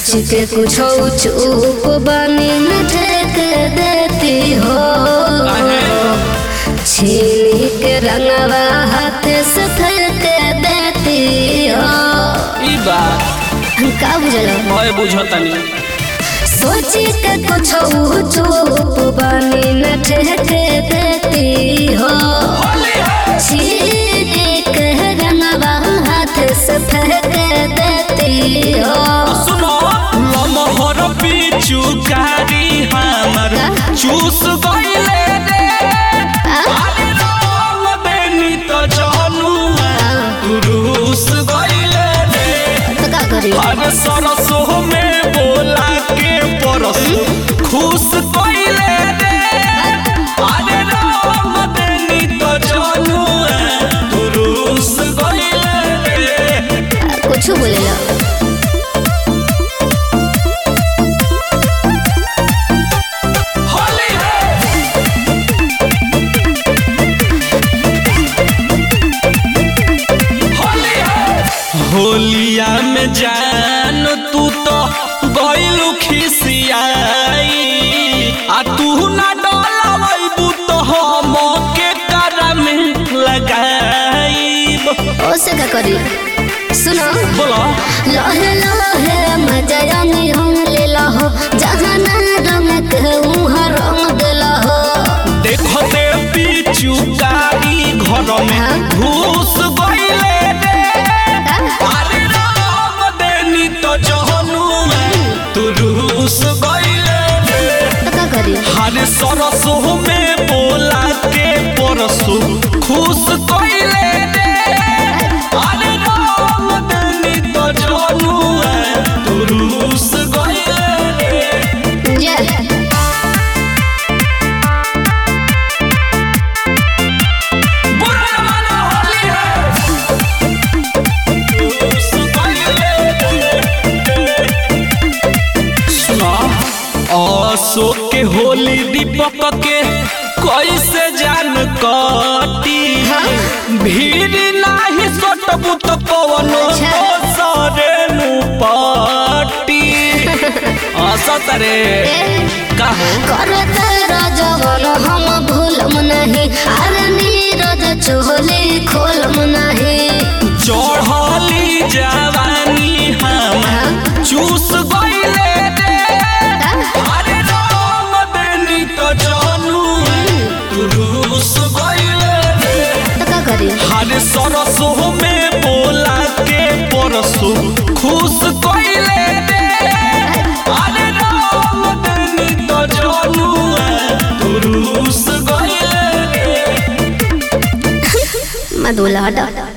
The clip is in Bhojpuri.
सोच के कुछ चुप बनी न ठेक देती हो छीनी के रंगवा हाथ से फेंक देती हो ई बात का बुझल मैं बुझतनी सोच के कुछ चुप बनी न ठेक देती हो छीनी के रंगवा हाथ से फेंक देती हो सुनो लमहर पिचु कारी हमर चूस गइले रे अरे राम बेनी तो जानू तुरुस गइले रे तो का करी अरे सरसो में बोला के परस खुश गइले रे अरे राम बेनी तो जानू तुरुस गइले रे कुछ बोलेला होली है होली है होलिया में जान तू तो गइलू खिसियाई आ तू ना डलावैबू तो हम के कर में लगाईब ओसे का करी सुनो बोला लहे लहे मजा में हम ले लहो जहाँ ना रंग के उहाँ रंग दे लहो देखते पीछू कारी घर में घुस गइले रे अरे राम देनी तो जहनु तू रूस गइले रे तो का करी हरे सरसो में बोला के परसो खुश गइले रे अरे राम देनी तो जहनु तू रूस गइले रे जे बुरा माना होली है रूस गइले रे सुना अशोक के होली दीपक के कैसे जान कटी भीड़ नाही सटबू तो पवनो सरे नु पाटी असत रे काहो करत रजवन हम भूलम नहीं अरे नीरज चोली खोलम नहीं चढ़ली जवानी हम चूस गइले रे अरे राम देनी तो जानू तू रूस गइले रे तो का करी हरे सरसो में बोला के परसो खुश कइले रे अरे राम देनी तो जानू तू रूस गइले रे मधुला हटा